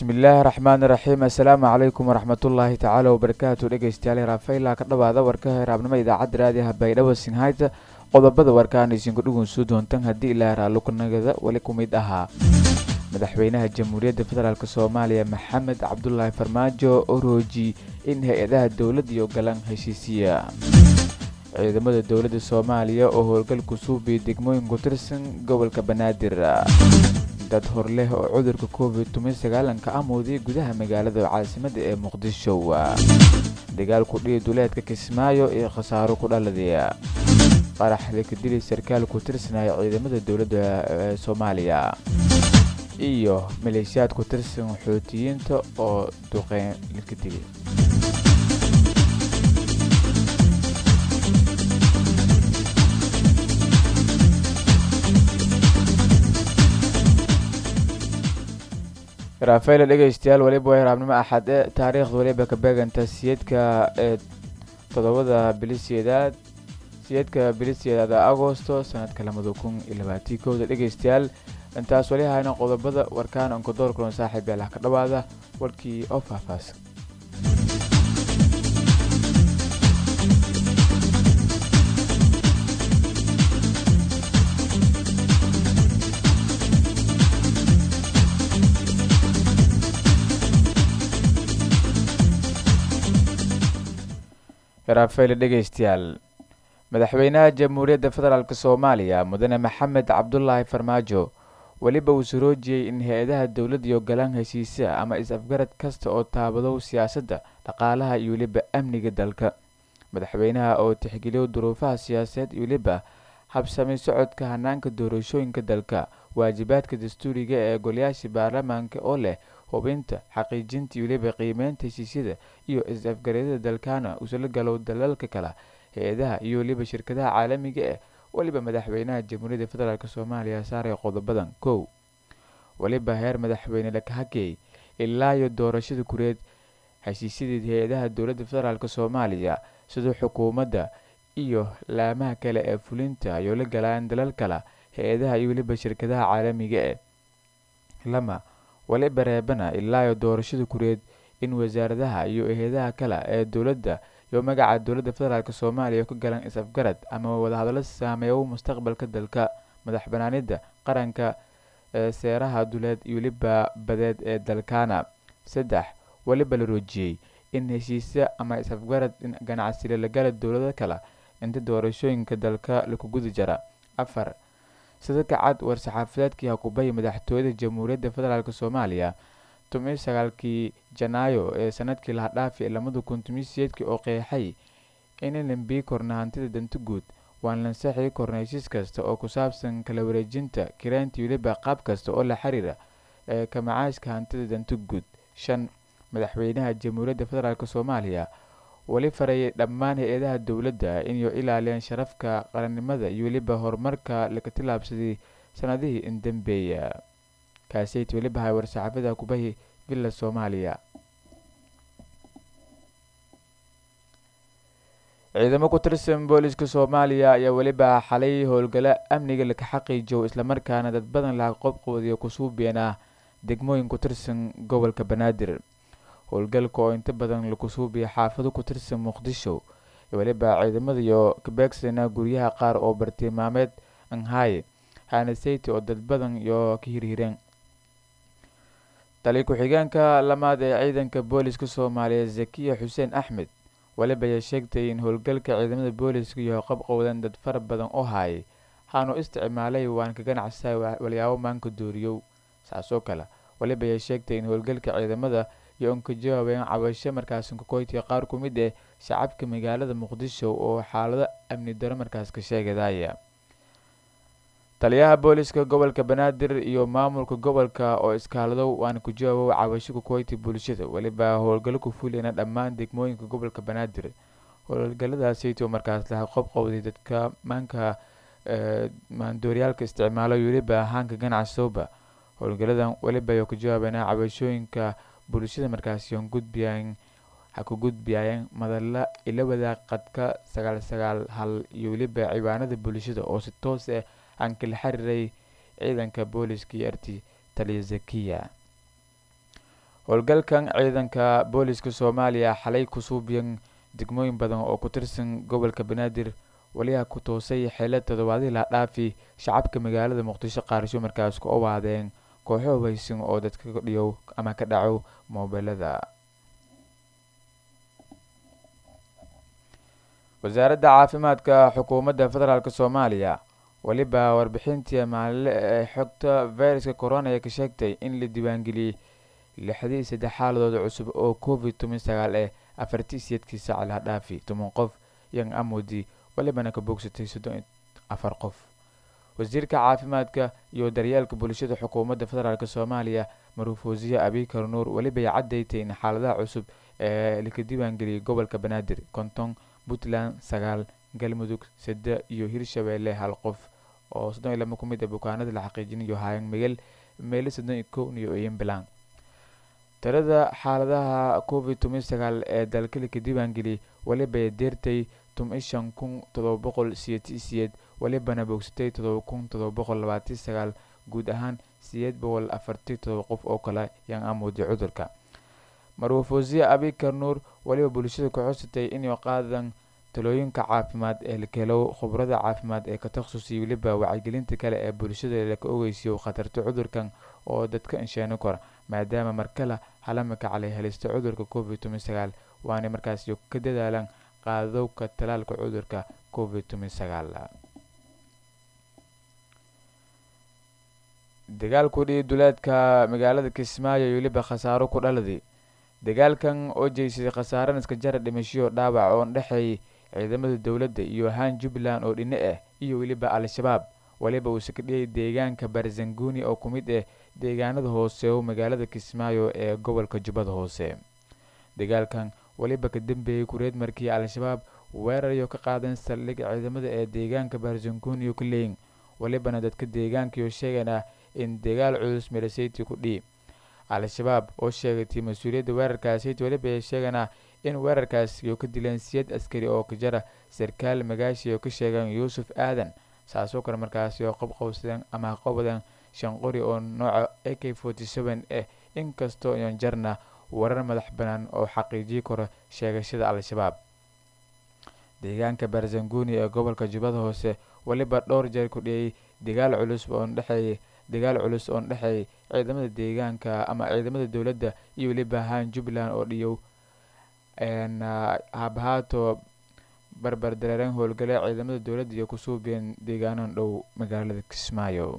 bismillaahi raxmaani raxiim assalaamu calaykum waraxmatullaahi tacaala wabarakaatu dhegeystayaal raafayla ka dhawaada warka heraabnimo idaacadda raadiyaha baydhabo sinhayta qodobada warkaan isinku dhugunsuu doontan haddii ilaa raallukunagada weli ku mid ahaa madaxweynaha jamhuuriyadda federaalk soomaaliya maxamed cabdulaahi farmaajo oo rooji in hay-adaha dowladda iyo galan heshiisiya ciidamada dowladda soomaaliya oo howlgal kusuubiya degmooyin ku tirsan gobolka banaadir dad hor leh oo cudurka covid tobansagaalanka amuuday gudaha magaalada caasimada ee muqdisho dagaal ku dhihi duleedka kismaayo iyo khasaaro ku dhaladay qarax laka dili sarkaal ku tirsanaya ciidamada dowladda ee soomaaliya iyo maleeshiyaad ku tirsan xoutiyiinta oo duqeyn laka dili rafael dhegeystayaal weliba waa hiraabnimo axad e taariikhda weliba ka beeganta siyeedka ee todobada bilisiyeedaad siyeedka bilisiyeedaada agosto sanadka lamada kun iyo labaatii kowda dhegeystayaal intaas weli hayna qodobada warkaan onkodoor kulan saaxiib yaalaha ka dhawaada warkii oo faahfaahsan rafael dhegeystayaal madaxweynaha jamhuuriyadda federaalk soomaaliya mudane maxamed cabdulaahi farmaajo weliba uu saroojiyey in hay-adaha dowladda iyo galaan heshiisa ama is-afgarad kasta oo taabadow siyaasadda dhaqaalaha iyo weliba amniga dalka madaxweynaha oo tixgeliyo duruufaha siyaasadeed iyo weliba habsamay socodka hanaanka doorashooyinka dalka waajibaadka dastuuriga ee golayaasha baarlamaanka oo leh hubinta xaqiijinta iyo weliba qiimeynta heshiisyada iyo is-afgaryada dalkaana usala galow dalalka kale hay-adaha iyo weliba shirkadaha caalamiga eh weliba madaxweynaha jamhuuriyadda federaalk soomaaliya saaray qodobadan kow weliba heer madaxweyne lakahageey ilaa iyo doorashada kureed heshiisyadeed hay-adaha dowladda federaalk soomaaliya sida xukuumadda iyo laamaha kale ee fulinta ayoo la galaan dalal kale hay-adaha iyo weliba shirkadaha caalamiga eh lama weliba reebana ilaa iyo doorashada kureed in wasaaradaha iyo hay-adaha kale ee dowladda iyo magaca dowladda federaalk soomaaliya ku galan is-afgarad ama wadahadallo saameeyo mustaqbalka dalka madax banaanida qaranka ee seeraha duleed iyo weliba badeed ee dalkaana saddex weliba la roojiyey in heshiisya ama is-afgarad ganacsile lagala dowlado kale inta doorashooyinka dalka laku gudi jara afar sida ka cad war-saxaafadeedkii hakubaya madaxtooyada jamhuuriyadda federaalk soomaaliya toban sagaalkii janaayo ee sanadkii laha dhaafi lamada kun tobansiyeedkii oo qeexay inan lambii korna hantida danta guud waan lansaxii korna heshiis kasta oo ku saabsan kala wareejinta kireynta weliba qaab kasta oo la xiriira ee ka macaashka hantida danta guud shan madaxweynaha jamhuuriyadda federaalk soomaaliya weli farayay dhammaan hay-adaha dowladda inay ilaaliyaan sharafka qarannimada iyo weliba horumarka laga tilaabsaday sanadihii indambeeya kaaseyt weliba hay war-saxaafada kubahi villa soomaaliya ciidamo ku tirsan booliska soomaaliya ayaa weliba xalay howlgalo amniga laka xaqiijow islamarkaana dad badan laha qobqoodiyo kusuubeen ah degmooyin ku tirsan gobolka banaadir howlgalka oo inta badan lakusuubiya xaafado ku tirsan muqdisho weliba ciidamada iyo kabeegsana guryaha qaar oo bartilmaameed anhaye hanaseyte oo dad badan iyo ka hirhireen tali ku-xigeenka lamaad ee ciidanka booliska soomaaliya zakiya xuseen axmed weliba ayaa sheegtay in howlgalka ciidamada booliska iyo qabqowdan dad fara badan oo haayay haanu isticmaalay waan ka ganacsaa walyaabo maanka dooriyow saasoo kale weliba ayaa sheegtay in howlgalka ciidamada iyo un ka jawaabeen cabasho markaas kakoytiga qaar ku mid eh shacabka magaalada muqdisho oo xaalado amni daro markaas ka sheegadaya taliyaha booliska gobolka banaadir iyo maamulka gobolka oo iskaaladow waana ku jawaabow cabasho kakoyti bulshada weliba howlgallo ku fuliyana dhammaan degmooyinka gobolka banaadir howlgaladaasayto markaas laha qobqowday dadka maanka maandooryaalka isticmaalo weliba haanka ganacsooba howlgaladan weliba ay ka jawaabeena cabashooyinka bulshada markaasi on gudbiyaan ha ku gudbiyayeen madalla ila wadaag qadka sagaal sagaal hal iyo weliba ciwaanada bulshada oo si toos ah aan kala xiriiray ciidanka booliska iyo arti taliya zakiya howlgalkan ciidanka booliska soomaaliya xalay ku suubiyan degmooyin badan oo ku tirsan gobolka banaadir waliha ku toosay xeelad toddobaadii la dhaafi shacabka magaalada muqdisho qaarsho markaas ku owaadeen kooxo hubeysan oo dadka dhiyow ama ka dhaco moobilada wasaaradda caafimaadka xukuumadda federaalk soomaaliya weliba warbixintii maalinle ee xogta viruska corona ee ka sheegtay in la diiwaangeliyey lixdii saddex xaaladood cusub oo covid toban sagaal eh afartii siyeedkii saac la dhaafi toban qof yan amodi walibana ka bogsatay soddon afar qof wasiirka caafimaadka iyo daryeelka bulshada xukuumadda federaalk soomaaliya maruufoosiye abikar nuur welibay cadaytay in xaaladaha cusub ee laka diiwaangeliyey gobolka banaadir konton puntland sagaal galmudug sade iyo hirshabeelle hal qof oo soddon iyo laba ku mid a bukaanada la xaqiijinayo hayan migel meelo soddon iyo kow iyo iyanbilan tirada xaaladaha covid toban sagaal ee dalka laka diiwaangeliyey welibay deertay toban shan kun todoba boqol siyeeti siyeed welibana bogsatay todoba kun todoba boqol labaatan sagaal guud ahaan siyeed boqol afartii todoba qof oo kale yan amuuday cudurka marwafoosiye abikar nuur weliba bulshada ku xusatay inay qaadan talooyinka caafimaad ee lakelow khubrada caafimaad ee ka takhasusay weliba wacyigelinta kale ee bulshada laka ogeysiyo khatarta cudurkan oo dadka insheeni kora maadaama markale halamaka calay helista cudurka covid toban sagaal waana markaas ka dadaalaan qaadowka talaalka cudurka covid toban sagaal dagaal ku dhihi duleedka magaalada kismaayo iyo weliba khasaaro ku dhaladay dagaalkan oo jeysaday khasaare iska jara dhimashiyo dhaawac oo dhexeey ciidamada dowladda iyo ahaan jubbaland oo dhine ah iyo weliba al-shabaab weliba uu sakadhiyay deegaanka barzanguni oo ku mid ah deegaanada hoose oo magaalada kismaayo ee gobolka jubbada hoose dagaalkan weliba ka dambeeyey kureed markii al-shabaab weerarayo ka qaadan saldhig ciidamada ee deegaanka barzanguni ka leeyin welibana dadka deegaankiyo sheegana in dagaal culus milaseyti ku dhihi al-shabaab oo sheegatay mas-uuliyadda weerarkaasiyt weliba ay sheegana in weerarkaasi ka dileen siyad askari oo ka jara sarkaal magaashi oo ka sheegan yuusuf aadan saasoo kale markaasi oo qabqowsadeen ama qabadeen shan qori oo nooca a k forty seven ah inkastoo iyon jarna warar madax banaan oo xaqiijiyi karo sheegashada al-shabaab deegaanka barzanguni ee gobolka jubbada hoose weliba dhowr jeer ku dhiyay dagaal culus oon dhexeeyay dagaal culus oon dhexeeyay ciidamada deegaanka ama ciidamada dowladda iyo weliba ahaan jubbaland oo dhiyow habahaato barbar dareereen howlgale ciidamada dowladda iyo kusuubiyeen deegaanan dhow magaalada kismaayo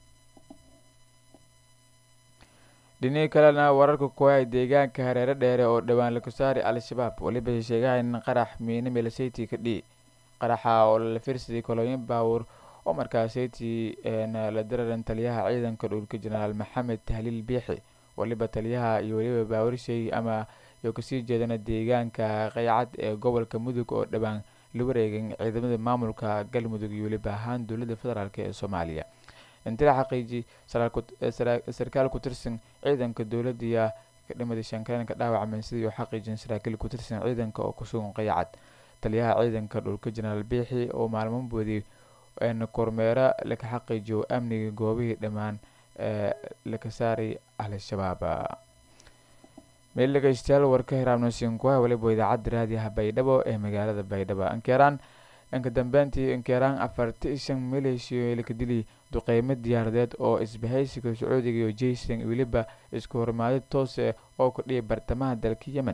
dhinihii kalena wararka kuwaay deegaanka hareere dheere oo dhowaan laku saari al-shabaab weliba sheegaha in qarax miine milaseyti ka dhihi qaraxa oo la firsaday kolooyin baawur oo markaaseyti la dararan taliyaha ciidanka dhulka jenaraal maxamed tahliil biixi weliba taliyaha iyo weliba baawarshay ama iyo kasii jeedana deegaanka qaycad ee gobolka mudug oo dhowaan la wareegay ciidamada maamulka galmudug iyo weliba ahaan dowladda federaalk ee soomaaliya inti la xaqiiji sarkaal ku tirsan ciidanka dowladaiya ka dhimaday shankareenka dhaawacmeen sidii u xaqiijin saraakiil ku tirsan ciidanka oo kusugan qaycad taliyaha ciidanka dhulka jenaraal biixi oo maalmo boodiyay kormeero laka xaqiijiyo amniga goobihii dhammaan ee laka saaray al-shabaab meel dhegeystayaal warka hiraabnosiinkuha weliba idaacadda raadiyaha baydhabo ee magaalada baydhabo ankeeraan inka dambeyntii inkeeraan afarti shan maleeshiyo laka dili duqeymo diyaaradeed oo isbahaysiga sacuudiga iyo jaysan weliba isku hormaadid toose oo ku dhiyay bartamaha dalka yemen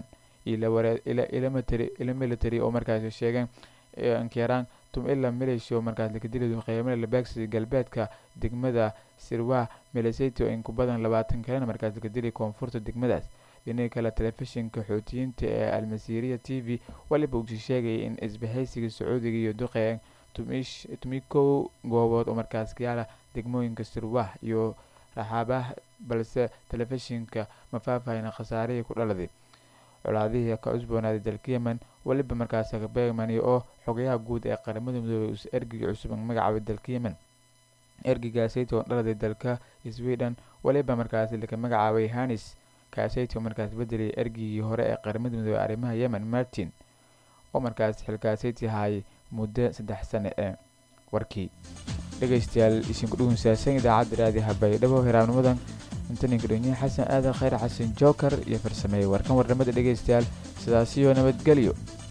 ilo military oo markaasi sheegeen inkeeraan tum ila maleeshiya oo markaas laka dili duqeymo labeegsiga galbeedka degmada sirwah miliseti oo in ku badan labaatan kalena markaas laka dili koonfurta degmadaas dhinihii kale telefishinka xoutiyiinta ee almasiiriya t v weliba uusi sheegayay in isbahaysiga sacuudiga iyo duqeyn tumi kow goobood oo markaas kayaala degmooyinka sirwah iyo raxaabah balse telefishinka ma faahfaahin khasaarihii ku dhaladay colaadihii ka cusboonaaday dalka yemen weliba markaas beegmani oo xogayaha guud ee qaramada midoobay us ergiga cusub magacaabay dalka yemen ergigaasayt oo dhaladay dalka sweden weliba markaasi laka magacaabay hanis kaasayt oo markaas bedelay ergigii hore ee qaramada midoobey arrimaha yemen martin oo markaas xilkaasayti haayay muddo saddex sane ee warkii dhegeystayaal isinku dhugunsaasan idaacadda raadiyaha baydhabo hiraabnimadan intaninka dhegniya xasan aadan khayr xasan joker iyo farsameeyey warkan warnamada dhegaystayaal sidaasiyo nabadgelyo